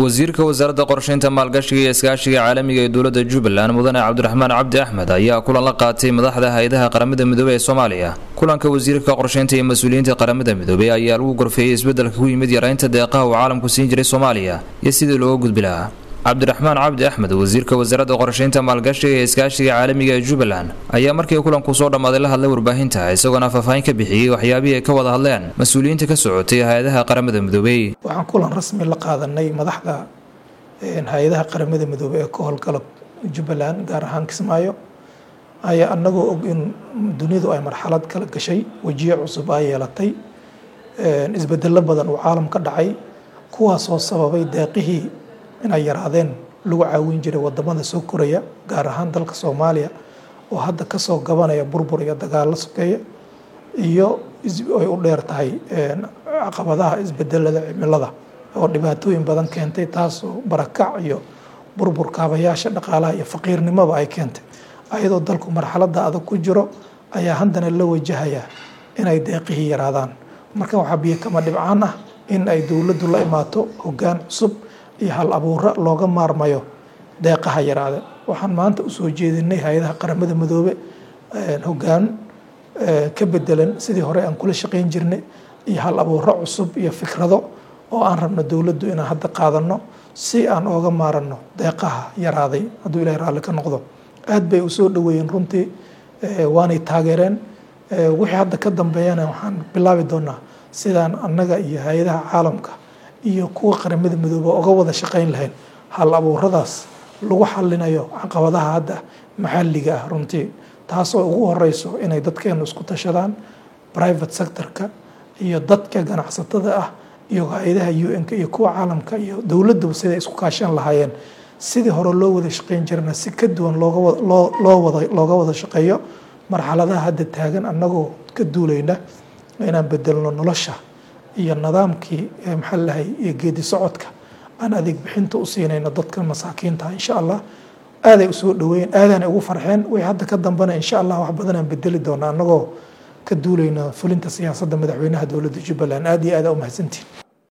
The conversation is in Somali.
wasiirka wasaaradda qorsheynta maalgashiga iyo iskaashiga caalamiga ee dowladda jubbaland mudane cabdiraxmaan cabdi axmed ayaa kulan la qaatay madaxda hay-adaha qaramada midoobey ee soomaaliya kulanka wasiirka qorsheynta iyo mas-uuliyiinta qaramada midoobey ayaa lagu gorfeeyey isbeddelka ku yimid yaraynta deeqaha uu caalamku siin jiray soomaaliya iyo sidii looga gudbi lahaa cabdiraxmaan cabdi axmed wasiirka wasaaradda qorsheynta maalgashiga ee iskaashiga caalamiga ee jubbaland ayaa markii kulanku soo dhammaaday la hadlay warbaahinta isagoona faahfaahin ka bixiyey waxyaabihii ay ka wada hadleen mas-uuliyiinta ka socotay hay-adaha qaramada midoobey waxaan kulan rasmi la qaadanay madaxda hay-adaha qaramada midoobey ee ka howlgala jubbaland gaar ahaan kismaayo ayaa anagoo og in dunidu ay marxalad kala gashay wejiyo cusub ay yeelatay isbedelo badan uu caalam ka dhacay kuwaasoo sababay deeqihii inay yaraadeen lagu caawin jiray wadamada soo koraya gaar ahaan dalka soomaaliya oo hadda kasoo gabanaya burbur iyo dagaalo sokeeya iyo ay u dheer tahay caqabadaha isbedelada cimilada oo dhibaatooyin badan keentay taasoo barakac iyo burbur kaabayaasha dhaqaalaha iyo faqiirnimoba ay keentay ayadoo dalku marxalada adag ku jiro ayaa haddana la wajahaya inay deeqihii yaraadaan marka waxaa biyo kama dhibcaan ah in ay dowladdu la imaato hoggaan cusub iyo hal abuuro looga maarmayo deeqaha yaraada waxaan maanta usoo jeedinay hay-adaha qaramada midoobe hoggaan ka bedelan sidii hore aan kula shaqeyn jirnay iyo hal abuuro cusub iyo fikrado oo aan rabno dowladdu inaan hadda qaadano si aan ooga maarano deeqaha yaraaday hadduu ilahay raalli ka noqdo aad bay usoo dhaweeyeen runtii waanay taageereen wixii hadda ka dambeeyana waxaan bilaabi doonaa sidaan annaga iyo hay-adaha caalamka iyo kuwa qaramada midoobe oga wada shaqeyn lahayn hal abuuradaas lagu xalinayo caqabadaha hadda maxalliga ah runtii taasoo ugu horeyso inay dadkeenu isku tashadaan private sectorka iyo dadka ganacsatada ah iyo hay-adaha un-ka iyo kuwa caalamka iyo dowladduba siday isku kaashan lahaayeen sidii hore loo wada shaqeyn jirana si ka duwan looga wada shaqeeyo marxaladaha hadda taagan annagoo ka duulayna inaan bedelno nolosha iyo nidaamkii maxaa lahay iyo geedi socodka aan adeeg bixinta u siinayno dadka masaakiinta insha allah aaday usoo dhaweeyeen aadaanay ugu farxeen wixii hadda ka dambana insha allah wax badan aan bedeli doona annagoo ka duulayna fulinta siyaasadda madaxweynaha dowladda jubbaland aad iyo aada u mahadsantiin